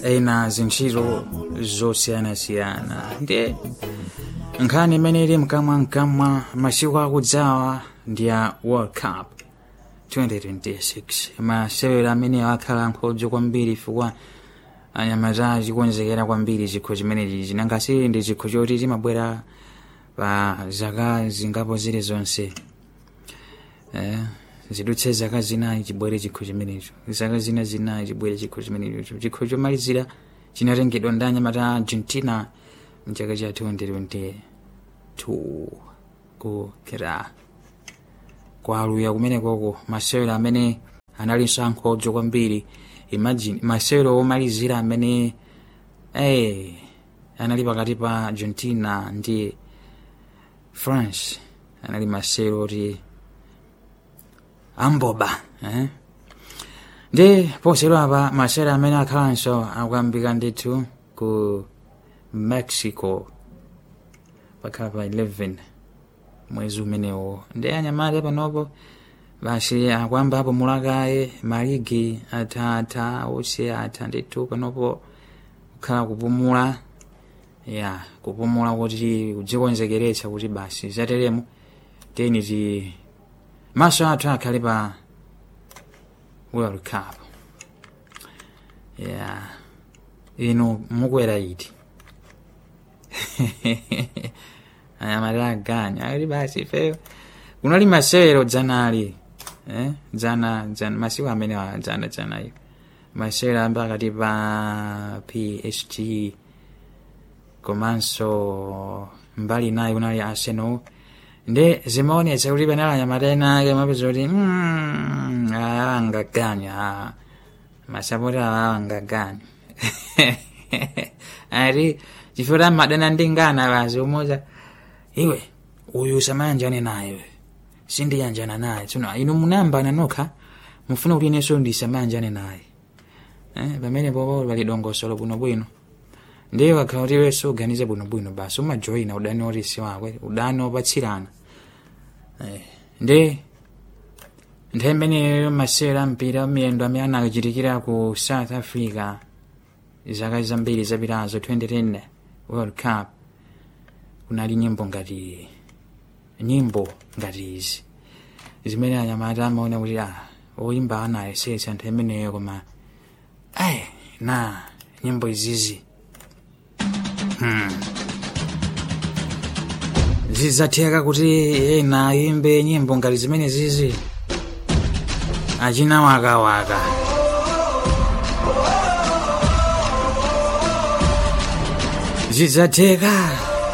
ena zintchito zosiyanasiyana ndi nkhani imene ili mkamwa mkamwa masiku akudzawa ndi a world cup 2026 masewero amene akhala nkhodzo kwambiri chifukwa anyamata achikonzekera kwambiri chikho chimenechi chinangasiri ndi chikho choti chimabwera pa zaka zingapo zili zonse eh, zidutse zaka zinayi chibwere chikho chimenecho zaka zina zinayi chibwere chikho chimenecho chikho chomalizira chinatengedwa ndi anyamata a argentina mchaka cha 2022 kukera kwaluya kumenekoko masewero amene analinso ankhodzo kwambiri imagine masewero omalizira amene eh, anali pakati pa argentina ndi france anali masewero oti amboba eh? ndi posero apa masewero amene akhalanso akuyambika ndithu ku mexico pakhala pa 11 mwezi umenewo ndi anyamata panopo basi akwamba apo mulakaye maligi athatha onse atha ndithu panopo kukhala kupumula ya kupumula kuti kudzikonzekeretsa kuti basi zateremo teni ti maso athu akhale pa world cup ya inu mukwera iti anyamata aganya ali basi fe kunali masewero dzanali eh? dzana dzana masiku amene wa dzana dzanayo masewero ambe akati pa psg komanso mbali nayo kunali arsenal ndi zimaonetsa kuti panali anyamata ena ake mapeza kuti mm, awa angaganya masapoti awa angaganya ati chifukwa madana ndi ngana basi umoza iwe uyu samayanjane naye sindiyanjana naye tsono inu munayambana nokha mufuna kuti inenso ndisamayanjane naye eh, pamene popo pali dongosolo bwinobwino ndiye wakhala kuti iwenso uganize bwinobwino basi umajoyina udani otisi wakwe udani opatsirana eh, ndi nthawi imeneyo masewera mpira miyendo amene anachitikira ku south africa zaka zambiri zapitazo 2010 world cup kunali nyimbo ngati nyimbo ngati izi zimene anyamata amaona kuti ah oyimba anayesetsa nthawi imeneyo koma ayi na nyimbo izizi hmm. zizatheka kuti ena ayimbe nyimbo ngati zimene zizi achina wakawaka zizatheka